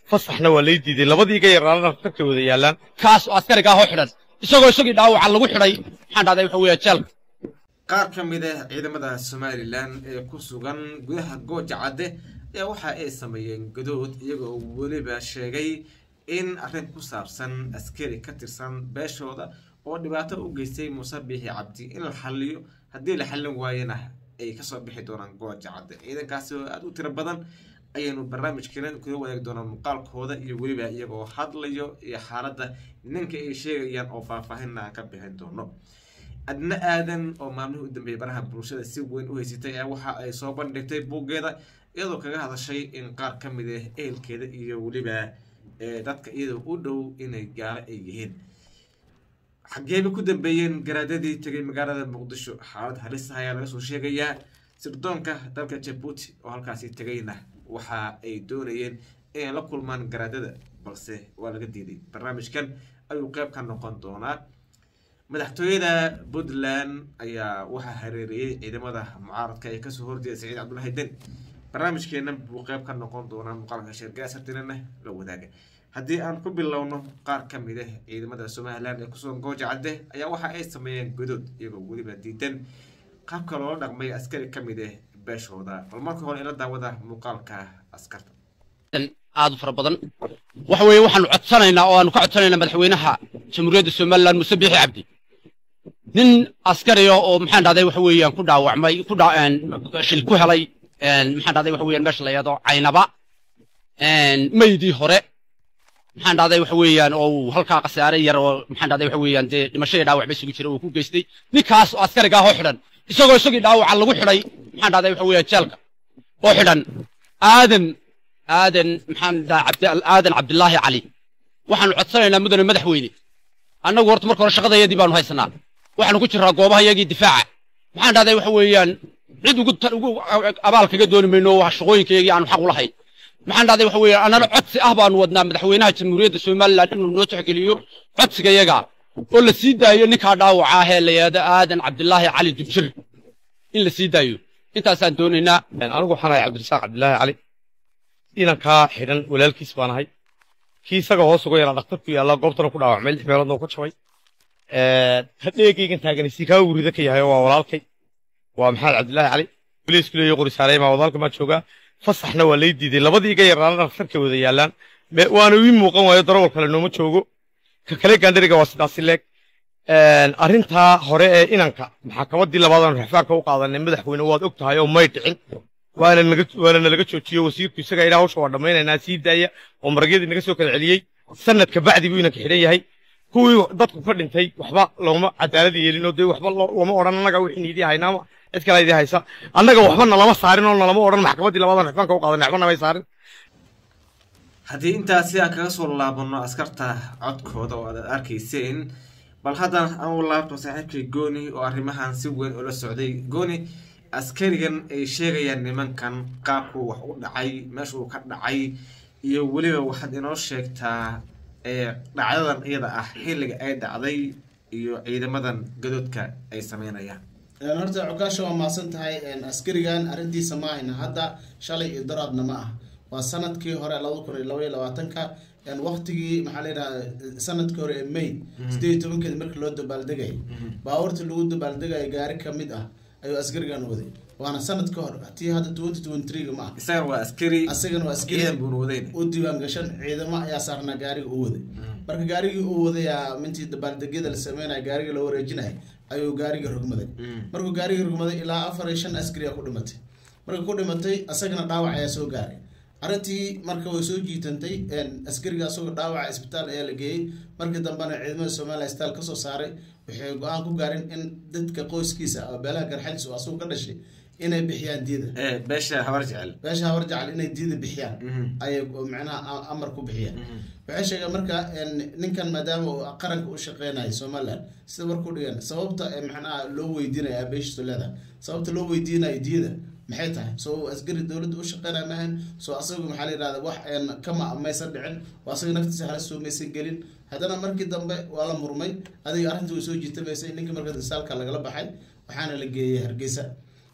fasaxna waa lay diiday labadii iga yaraana dhakhtarkay wada yaallaan kaas oo askariga ahoo xidhan isagoo isagii dhaawaca lagu xidhay maxaan dhahday waxa weeye jeelka qaar ka mid ah ciidamada somalilan ee ku sugan gudaha gooja cadde ayaa waxa ay sameeyeen gadood iyagoo weliba sheegay in arrin ku saabsan askari ka tirsan beeshooda oo dhibaato u geystay muuse biixi cabdi in la xaliyo haddii la xallin waayana ay kasoo bixi doonaan gooja cadde ciidankaasi oo aada u tiro badan ayaynu barnaamijkeena kuga wadaagi doonaa muuqaalkooda iyo weliba iyagoo hadlayo iyo xaaladda ninka ay sheegayaan oo faahfaahinna aan ka bixin doono adna aadan oo maalmihii u dambeeyay baraha bulshada si weyn u haysatay ee waxa ay soo bandhigtay buuggeeda iyadoo kaga hadashay in qaar ka mid ah ehelkeeda iyo weliba dadka iyadoo u dhow inay gaalo ay yihiin xageeba ku dambeeyeen garaadadii tegay magaalada muqdisho xaalad halis ah ayaa laga soo sheegayaa sirdoonka dalka jabuuti oo halkaasi tegayna waxa ay doonayeen inay la kulmaan garaadada balse waa laga diiday barnaamijkan ayuu qeyb ka noqon doonaa madaxtooyada puntland ayaa waxaa hareeriyey ciidamada mucaaradka ee kasoo horjeeda saciid cabdulahi den barnaamijkeena buu qeyb ka noqon doonaa muuqaalka sheergaasartinana la wadaaga haddii aan ku bilowno qaar ka mid ah ciidamada somalilan ee kusugan gooja cadde ayaa waxa ay sameeyeen godood iyagoo weliba diidan qaabka loola dhaqmay askari ka mid ah beeshooda bal marka hore ila daawada muuqaalka askarta aad u fara badan waxa weeye waxaanu codsanaynaa oo aanu ka codsanaynaa madaxweynaha jamhuuriyadda somalilan muuse biixi cabdi nin askariya oo maxaan dhahday waxa weeyaan ku dhaawacmay ku shil ku helay maxaan dhahday waxa weeyaan meesha la yidhahdo caynaba maydii hore maxaan dhahday waxa weeyaan oo uu halkaa khasaare yar oo maxaan dhahday waxa weeyaan dee dhimasho iyo dhaawac ba isugu jira uu ku geystay ninkaas oo askariga ahoo xidhan isagoo isagii dhaawaca lagu xidhay maxaan dhahday waxa weeyaan jeelka oo xidhan aadan aadan maxaan dhaha aadan cabdilaahi cali waxaanu codsanaynaa mudane madaxweyne annagu horta marka hore shaqadayadii baanu haysanaa waxaanu ku jiraa goobaha yagii difaaca maxaan dhahday waxa weeyaan cid ugu ugu abaal kaga dooni mayno shaqooyinkayagii aanu xaq u lahayn maxaan dhahday waxa weeyaan annana codsi ah baanu wadnaa madaxweynaha jamhuuriyadda somalilan inuu noo tixgeliyo codsigayaga oo la sii daayo ninkaa dhaawaca ah ee la yidhahdo aadan cabdilaahi cali dubjir in la sii daayo intaasaan doonaynaa anigu waxaan ahay cabdirasaaq cabdilaahi cali inankaa xidhan walaalkiis baan ahay kii isaga hoos uga yaraa dhakhtarku yaallaa goobtana ku dhaawacmay lix meeloodna ka jabay hadheegaygan taaganaysi kaa wurida ka yahay waa walaalkay waa maxamed cabdilaahi cali boliisku leeyo qorisaaray maa wadaalka maa joogaa fasaxna waa lay diiday labadii iga yaraana dhakhtarkay wada yaallaan waana ii muuqan waayo darawal kale nooma joogo ka kale gaandhariga waa sidaasi leeg arrintaa hore ee inanka maxakamadii labaadaan raxfaanka u qaadanay madaxweyne waad og tahay oo may dhicin waana nalaga joojiyo wasiirku isaga idhaa hawsha waa dhammaynaynaa sii daaya oo maragyadii naga soo kala celiyey sanadka bacdi buu inanka xidhan yahay kuwii dadku ka dhintay waxba looma cadaalad yeelin oo dee waxba looma odhan annaga wixii idii haynaama cid kale idii haysa annaga waxba nalama saarin oo nalama odhan maxkamaddii labaadaan raxfaanka u qaadanay waxba namay saarin haddii intaasi aan kaga soo laabano askarta codkooda oo aad arkayseen bal haddana aan u laabto saaxiibkay gooni oo arrimahan si weyn ula socday gooni askarigan ay sheegayaan nimankan qaabkuu wax u dhacay meeshuu ka dhacay iyo weliba waxaad inoo sheegtaa dhacdadan iyada ah xilliga ay dhacday iyo ciidamadan gadoodka ay sameynayaan horta cokaasha waa mahadsan tahay askarigan arrintiisa ma ahayna hadda shalay iyo daraadna ma ah waa sanadkii hore laba kun iyo laba iyo labaatanka waqtigii maxaa la yidhaha sanadkii hore ee may sideed iyo tobankeed markii loo dabaaldegayay baabuurta lagu dabaaldegaya gaari ka mid ah ayuu askarigan waday waana sanad ka hor tii hadda twenty twenty three ma ah isagan waa askari asagana waa askari ciidan buuna wadayn u diiwaan gashan ciidamo ayaa saarnaa gaariga u waday marka gaarigii uu wadayaa mintii dabaaldegyada la sameynaya gaariga la wareejinaya ayuu gaariga rogmaday markuu gaariga rogmaday ilaa afar iyo shan askari aa ku dhimatay marka ku dhimatay asagana dhaawac ayaa soo gaaray arrintii marka way soo jiitantay askariga asagoo dhaawaca isbitaal ayaa la geeyey markii dambena ciidamada somaliya isbitaal kasoo saaray waxay go-aan ku gaareen in dadka qoyskiisa oo beelaha garxajis oo asagu ka dhashay inay bixiyaan diida beesha habar jecel beesha habar jecel inay diida bixiyaan ayay macnaha amar ku bixiyaan waxay sheegeen marka ninkan maadaama uu qaranka u shaqeynayo somaliland sida warku dhigan sababta macnaha loo weydiinaya beeshiisu leedahay sababta loo weydiinayo diida maxay tahay soo askari dowladda u shaqeynaya maahan soo asagu maxaa la yidhahda wax kama maysan dhicin oo asaga naftiisa halis soo maysan gelin haddana markii dambe waa la murmay adiga arrinta way soo jiitamaysay ninkii marka risaalka lagala baxay waxaana la geeyey hargeysa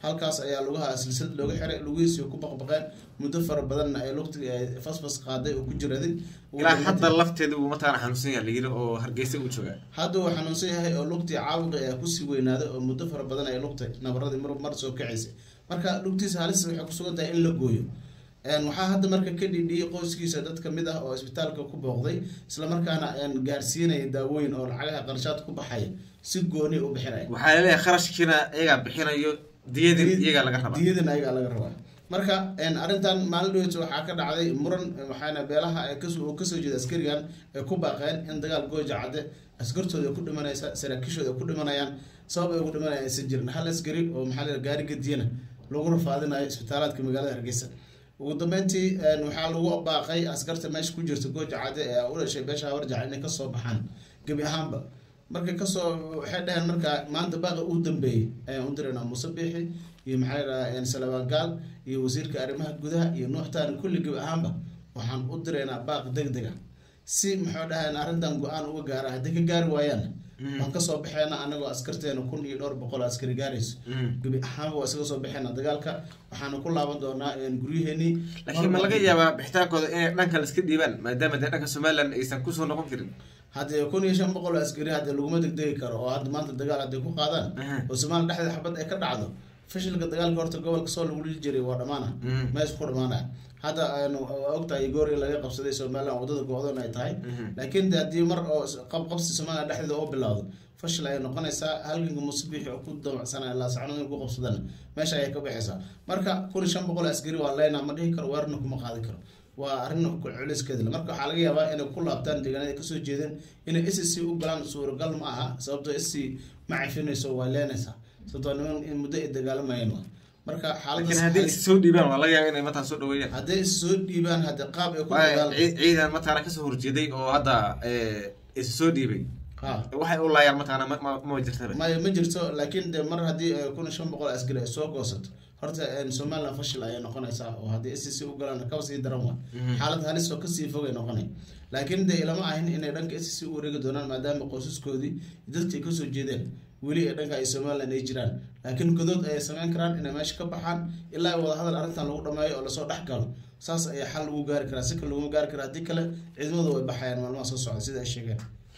halkaas ayaa lugaha silsilad looga xiray lugihiisii ku baqbaqeen muddo fara badanna ay lugti ay fasfas qaaday oo ku jiraday Ugu ilaa dambeyntii- hadda lafteeda uu mataqaana xanuunsan yahay layiri oo hargeysa u joogaa hadda uu xanuunsan yahay oo lugtii caabuqi ayaa kusii weynaaday oo muddo fara badan ay lugtay nabaradii mar mar soo kacaysay marka lugtiisa halis waxay kusugan tahay in la gooyo Een, waxaa hadda marka ka dhidhiyey qoyskiisa dad kamid ah oo isbitaalka ku booqday islamarkaana een, gaarsiinaya daawooyin oo lacagaha qarshaad ku baxaya si gooni u bixinaya waxaa laleeyahay kharashkiina iyagaa bixinayo diyadin iyagaa laga rabaa diyadan ayagaa laga rabaa marka een, arrintan maalin dhaweyta waxaa ka dhacday muran waxaana beelaha ay kasoo uu kasoo jeeda askarigan ay ku baaqeen in dagaal gooja cadde askartooda ay ku dhimanaysa saraakiishooda ay ku dhimanayaan sabab ay ugu dhimanayaan aysan jirin hal askari oo maxaa la gaari gadiyana lagu rafaadinayo isbitaalaadka magaalada hargeysa ugu dambeyntii een, waxaa lagu baaqay askarta meesha ku jirta gooja cadde ee u dhashay beesha hawarjaca inay kasoo baxaan gebi ahaanba markay kasoo waxay dhaheen marka maanta baaqa uu dambeeyey ayaan u diraynaa muuse biixi iyo maxaa yidhaha salabaan gaal iyo wasiirka arrimaha gudaha iyo nuux taani kulli gebi ahaanba waxaan u diraynaa baaq deg deg ah si maxuu dhahayn arrintan go-aan uga gaara haddii ka gaari waayaan waan kasoo baxeena anagoo askarteena kun iyo dhowr boqol oo askari gaarayso gebi ahaanba waa isaga soo baxeena dagaalka waxaana ku laaban doonaa een, guryaheenii laakiin ma laga yaabaa bixitaankooda inay dhanka la iska dhiibaan maadaama dee dhanka somaliland aysan kusoo noqon karin haddee kun iyo shan boqol oo askari haddee laguma degdegi karo oo hadda maanta dagaal hadday ku qaadaan Aha. oo somalia dhexdeeda xabad ay ka dhacdo fashilka dagaalka horta gobolka soo lagu dhili jiray waa dhamaana Mhm. meesha ku dhamaanaya hadda aynu ogtahay goori laga qabsaday somaliland wadada go-doon ay tahay laakiin de haddii mar oo qabqabsi somaliland dhexdeeda oo bilowdo fashil ayay noqonaysaa halganka musbiixi oo ku damacsanaya laasacno in ku qabsadana meesha ayay ka baxaysaa marka kun iyo shan boqol askari waa leyna ma dhihi karo weerarna kuma qaadi karo waa arrin culeyskeeda leh. marka waxaa laga yaabaa inay ku laabtaan deegaanada ay kasoo jeedeen inay s c u galaan suuragal ma aha sababtoo s c ma cafinayso waa leenaysaa sababtoo niman in muddo ay dagaalamayeen waa marka laakiin haddii is soo dhiibaan waa laga yaaba inay mataan soo dhaweeyaan hadday is soo dhiibaan hadde qaab ay ku Waayo, dagaal cii- ciidan mataana kasoo horjeeday oo hadda eh, is soo dhiibay ha waxay u laayaan mataana ma ma- ma jirtaba maya ma jirto laakiin de mar haddii eh, kun iyo shan boqol askari ay soo goosato horta eh, somaliland fashil ayay noqonaysaa oo haddii s c u galaan kaba sii daran waa xaalad halis oo kasii fogay noqonay laakiin de ilama ahin inay dhanka s c u wareegi doonaan maadaama qoysaskoodii dadkii ay kasoo jeedeen weli ee dhanka ay somaliland ay jiraan laakiin godood ayay sameyn karaan inay meesha ka baxaan ilaa wada hadal arrintan lagu dhameeyo oo lasoo dhex galo saas ayaa xal lagu gaari karaa si kale laguma gaari karaa haddii kale ciidamadu way baxayaan maalmaha soo socda sida ay sheegeen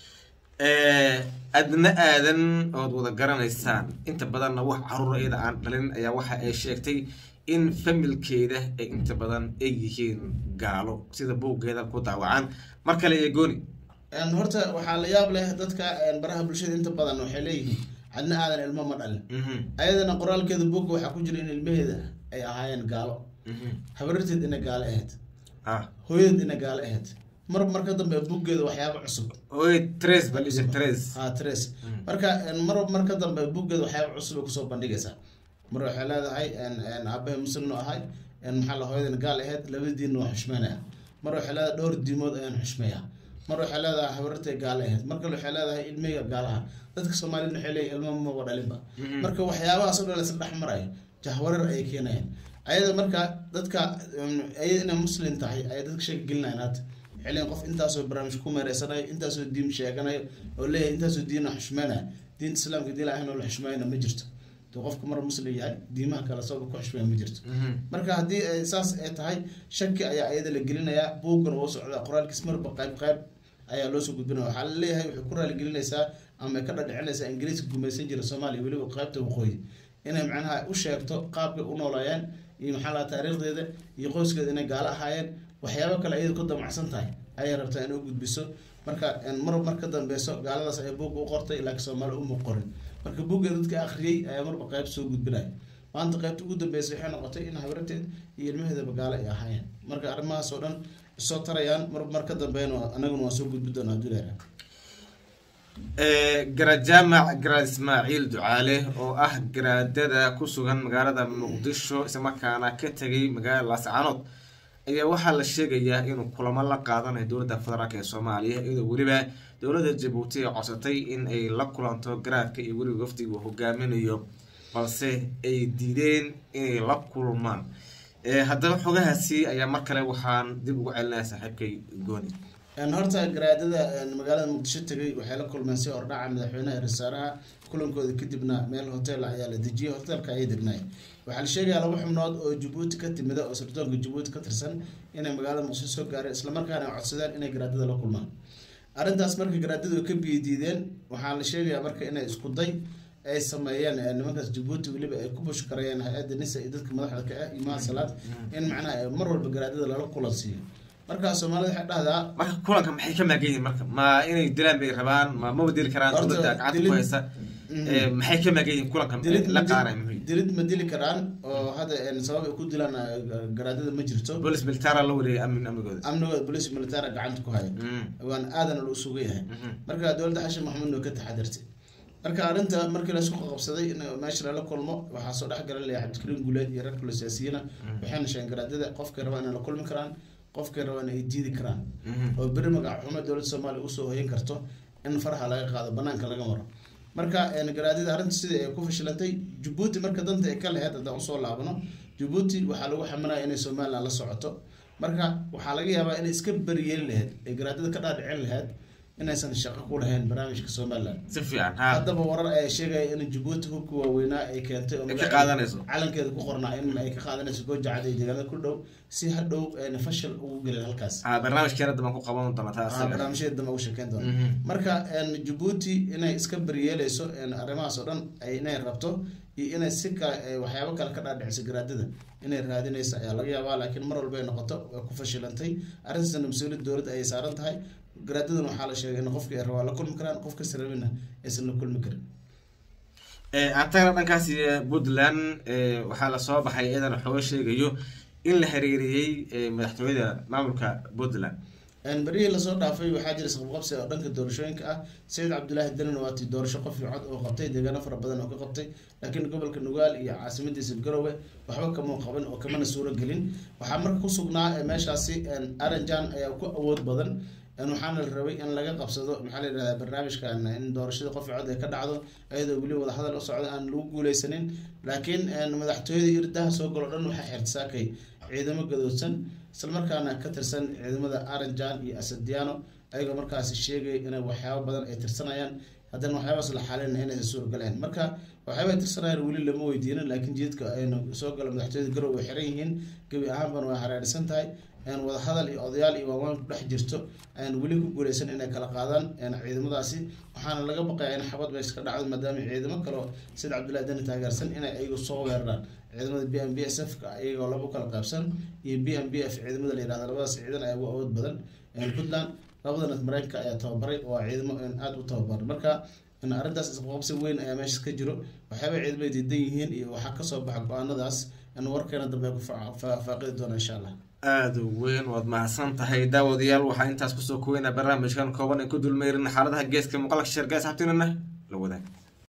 Eh, adna aadan ood wada garanaysaan inta badanna wax caruur iyada aan dhalin ayaa waxa ay sheegtay in familkeeda ay inta badan ay yihiin gaalo sida buuggeeda ku daawacan mar kale iyo gooni Een, horta waxaa la yaab leh dadka een, baraha bulshada inta badan waxay leeyihiin cadna aadan ilmo ma dhalin Mhm, ayadana qoraalkeeda buugga waxaa ku jira in ilmaheeda ay ahaayeen gaalo mhm. habararteed inay gaalo ahayd ah hooyadeed inay gaalo ahayd mar marka dambe buuggeeda waxyaaba cusub oy tres balisa tres ha tres marka een, mar marka dambe buuggeeda waxyaaba cusub ay kusoo bandhigaysaa mar waxay leedahay een, een, aabahay muslimnu ahay een, maxaa la hooyadana gaal ahayd labada diinna waa xushmeynaya mar waxay leedahay dhowr diimood ayaan xushmeeyaa mar waxay leedahay habartay gaal ahayd mar kale waxay leedahay ilmeyga gaalaha dadka soomaaliyed waxay leeyihin ilmo maba dhalinba marka waxyaabahaas oo dhan laisla dhex marayo jahwarar ayay keenayaan ayada marka dadka um, ayada inay muslim tahay ayay dadka sheeka gelinayaan hadda waxay leeyihin qof intaasoo barnaamij ku meereysanayo intaasoo diin sheeganayo oo leeyahay intaasoo diina xushmeynaya diinta islaamka diin ahayn oo la xushmeynaya ma jirto dee qofka mar muslim yahay diimaha kale sababa ku xushmeeya ma jirto Mhm. marka haddii ay saas ay tahay shaki ayaa ayada la gelinayaa buuggan oo socda qoraalkiis marba qayb qayb ayaa loosoo gudbinaya waxaa la leeyahay waxay ku raaligelinaysaa ama ay ka dhadhicinaysaa ingiriiska gumaysan jira soomaaliya weliba qaybta waqooyi inay macnaha u sheegto qaabkay u noolaayeen iyo maxaa laha taariikhdeeda iyo qoyskeeda inay gaalo ahaayeen waxyaabo kale ayada ku damacsan tahay ayay rabtaa inay u gudbiso marka een, mar mar ka dambeyso gaaladaas ay buugga u qortay laakiin soomaali uma qorin marka buugga dadka akhriyey ayaa marba qayb soo gudbinaya maanta qaybta ugu dambeysay waxay noqotay in habarteed iyo ilmaheedaba gaalo ay ahaayeen marka arrimahaas oo dhan isoo tarayaan mar mar ka dambeyn anaguna waan soo gudbi doonaa hadduu leeyahay Eh, garaad jaamac garaad ismaaciil ducaale oo ah garaadada ku sugan magaalada muqdisho islamarkaana ka tegay magaalada laascaanood ayaa waxaa la sheegayaa inuu kulamo la qaadanayo dowladda federaalk ee soomaaliya iyadoo weliba dowladda jabuuti ay codsatay in ay la kulanto garaadka iyo weliba wafdiga uu hogaaminayo balse ay diideen inay la kulmaan Eh, haddaba xogahaasi ayaa mar kale waxaan dib ugu celinaya saaxiibkay gooni Een, horta garaadada een, magaalada muqdisho tegay waxay la kulmeen si hordhaca madaxweynaha iyo wasaaraha kulankooda kadibna meel hotel ah ayaa la dejiyey hotelka ayay degnaayeen waxaa la sheegaya laba xubnood oo jabuuti ka timida oo sirdoonka jabuuti ka tirsan inay magaalada muqdisho soo gaareen islamarkaana ay codsadeen inay garaadada la kulmaan arrintaas marka garaadadu ka biyadiideen waxaa la sheegayaa marka inay isku day ay sameeyeen ee nimankaas jabuuti weliba ay ku bushkarayeen hay-adda nisa iyo dadka madaxda ka ah imaha salaad in macnaha ay mar walba garaadada lala kulan siiyo markaa soomaalida waxay dhahdaa marka kulanka maxay ka maagan yihiin marka ma inay dilaan bay rabaan ma maba dili karaan Horta, dowladda gacanta ku dilid- haysa Mhm. Eh, maxay ka maagan yihiin kulanka dilid la ma qaaray dil- muhiim dilid ma dili karaan oo hadda een, sabab ay ku dilaan eh, garaadada ma jirto bolis militara la wareegay amni amnigooda amnigooda bolis militara gacanta ku haya Mhm. waan aadan lu suga yahay Mhm. marka dowladda xashin maxamed oo ka taxadirtay marka arrinta markii la isku qabsaday in meesha lala kulmo waxaa soo dhex galan layaa cabdikariim guuleed iyo reer kale siyaasiyiina waxayna sheegeen garaadada qofkay rabaan inay la kulmi karaan qofkay rabaan ay diidi karaan Mhm. oo beri magac xumo dowladda soomaaliya usoo hoyan karto in faraha laga qaado banaanka laga maro marka een, garaadada arrinta sidii ay ku fashilantay jabuuti marka danta ay ka lahayd haddaan usoo laabano jabuuti waxaa lagu xamanaya inay somaliland la socoto marka waxaa laga yaabaa inay iska beriyeeli lahayd ay garaadada ka dhaadhicin lahayd inaysan shaqo ku lahayn barnaamijka somaliland si fiican ha haddaba warar ayaa sheegaya in jabuuti hubka waaweynaa ay keentay oo Ay ka magaceeda- qaadanayso. calankeeda ku qornaa in ay ka qaadanayso goojacad iyo deegaanada ku dhow si hadhow ayna fashil ugu gelin halkaas ha barnaamijkeena daban ku qaban doona taa Ah, asaga barnaamijyada dambe ugu sheekeyn doona Mhm. marka een, jabuuti inay iska beryeeleyso een, arrimahaas oo dhan ay inay rabto iyo inay si kale ay waxyaabo kale ka dhaadhiciso garaadada inay raadinayso ayaa laga yaabaa laakiin mar walba ay noqoto way ku fashilantay arrintaasna mas-uuliyad dowladda ayay saaran tahay garaadadan waxaa la sheegay in qofkii ay rabaa la kulmi karaan qof kasta rabina aysan la kulmi karin Eh, aan tagana dhankaasi eh, puntland eh, waxaa lasoo baxay iyadan waxooga sheegayo in la xiriiriyey eh, madaxtooyada maamulka puntland Een, berihii lasoo dhaafay waxaa jira isqabqabsi oo dhanka doorashooyinka ah sayid cabdulaahi danin waatii doorasho qof iyo cod oo qabtay deegaano fara badan oo ka qabtay laakiin gobolka nugaal iyo caasimadiisa garowe waxba kama qaban oo kamana suuro gelin waxaa marka ku sugnaa ee meeshaasi een, aranjan ayaa ku awood badan een, waxaana la rabay in laga qabsado maxaa la yidhahdaa barnaamijkan in doorashada qof iyo cod ay ka dhacdo iyadoo weli wadahadal u socda aan lagu guuleysanin laakiin een, madaxtooyada irdaha soo galo dhan waxaa xirtisaakay ciidamo gadoodsan islamarkaana ka tirsan ciidamada aranjan iyo asadiano ayagoo markaasi sheegay inay waxyaabo badan ay tirsanayaan haddana waxyaabaas la xalinaya inaysan suuragaleen marka waxyaaba ay tirsanayaan weli lama weydiinin laakiin jidadka ayna soo gala madaxtooyada garow way xiran yihiin gebi ahaanbana way hareersan tahay een wadahadal iyo odayaal iyo waawaan ku dhex jirto ayaan weli ku guuleysan inay kala qaadaan een ciidamadaasi waxaana laga baqayaa in xabad meesha ka dhacdo maadaama ciidamo kaleo sida cabdullahi dani taageersan inay ayagu soo weeraraan ciidamada b m b s f ka iyagoo laba kala qaybsan iyo b m b f ciidamada la yihahdo labadaas ciidan ayaa ugu awood badan een puntland labadana mareykanka ayaa tababaray waa ciidamo een aada u tababaran marka in arrintaas isqabqabsi weyn ayaa meesha ka jiro waxyaaba ciidamada diidan yihiin iyo waxaa kasoo baxa go-aanadaas in warkeena dambe ku faa- faa- faaqidi doona insha allah aada u weyn waad mahadsan tahay daawadayaal waxaa intaas kusoo koweynaa barnaamijkan kooban ee ku dulmeyrin xaaladaha geeska muuqaalka sheergaas habtinana la wadaag